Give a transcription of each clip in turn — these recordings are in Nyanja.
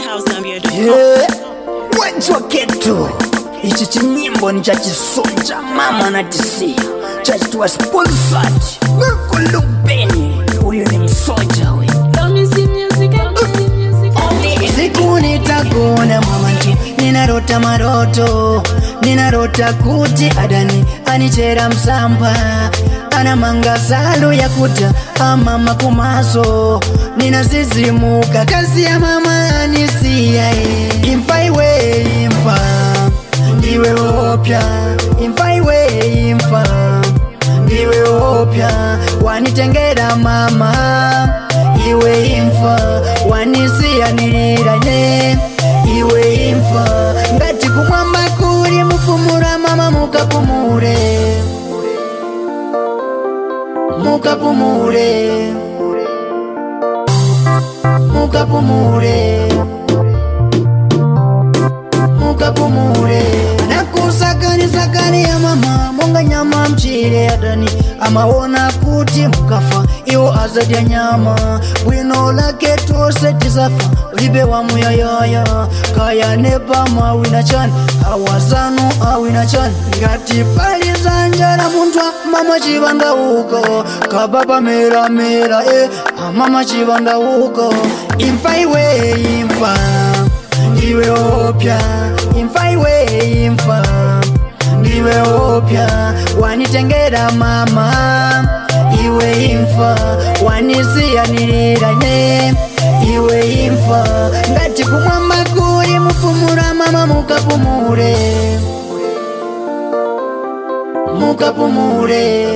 housegambia.com. Yeah. wajwa ketu ichi chinyimbo ni chachisunja mama na tisia chachitiwa sponsored wekulubeni huyu ni msoja we siku nitakuona mama nti ninarota maroto ninarota kuti adani anichera msamba ana mangazalu ya kuta amama kumaso ninasizimuka kazi ya mama anisiya e. imfa iwe imfa ndiwe opya imfa iwe imfa ndiwe opya wanitengera mama iwe imfa wanisiyaniranye iwe imfa ngati kumwamba kuli mupumura mama mukapumure mukapumure mukapumure mukapumure nakusakanisakani ya mama monga nyama mchire adani amaona kuti mukafa iwo azadya nyama bwino lake tose tisafa libe wa muyayaya kayanepa mawina chani awazanu awina chani ngati pali zanjala munthu mama chivanda uko kababa meramera e amama chivanda uko imfa iwe imfa ndiwe opya imfa iwe imfa ndiwe opya wanitengera mama iwe imfa wanisiyaniranye iwe imfa ngati kumwamba kuli mupumura mama mukapumure mukapumure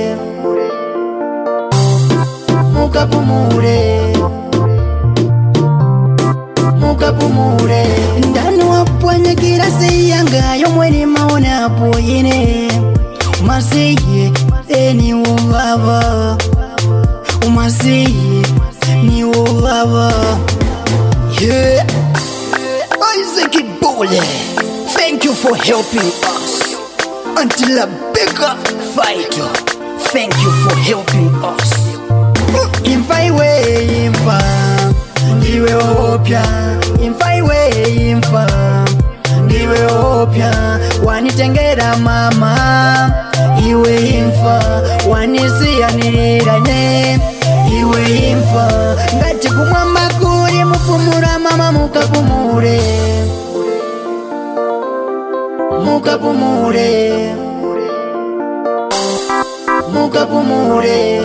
mukapumure mukapumure ndani wapwanyikira siyanga yomweni maonapo ine umasiye eni uvava umasiye ni uvava yeah. Isaac Bole, thank you for helping us. Until a bigger fight, thank you for helping us. Imfa iwe imfa, ndiwe opya. Imfa iwe imfa, ndiwe opya. Wanitengera mama, iwe imfa. Wanisiyaniranye, iwe imfa. Ngati kumwamba kuli mupumura mama mukapumure. Mukapumure. Mukapumure.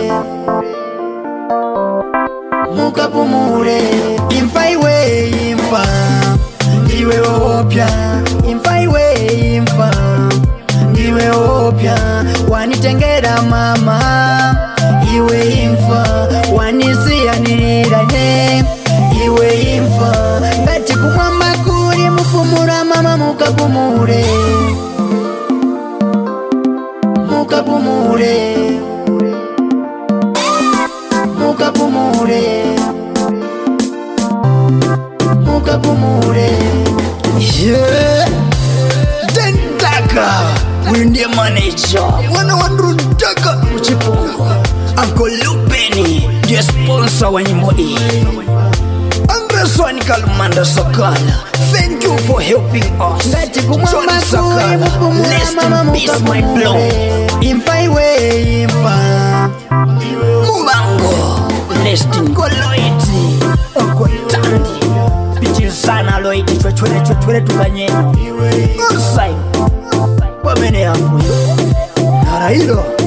mukapumure imfa iwe imfa ndiwe opya imfa iwe imfa ndiwe opya wanitengera mama iwe imfa wanisiyaniranye iwe imfa ngati kumwamba kuli mupumura mama mukapumure mukapumure mukapumure mukapumure yeah. dendaka uyu ndiye maneja mwana wandrudaka kuchipungo anko lupeni ndiye sponsa wa nyimbo iyi andreswani kalumanda sakala thank you for helping us ngati kumwamba Johnny Sakala, kuli mupumura rest mama in peace my blow mukapumure imfa iwe imfa mubango lestin koloiti okotandi pichirisana loiti chwechwere chwechwere tukanyenya usai pamene yanguyo narailo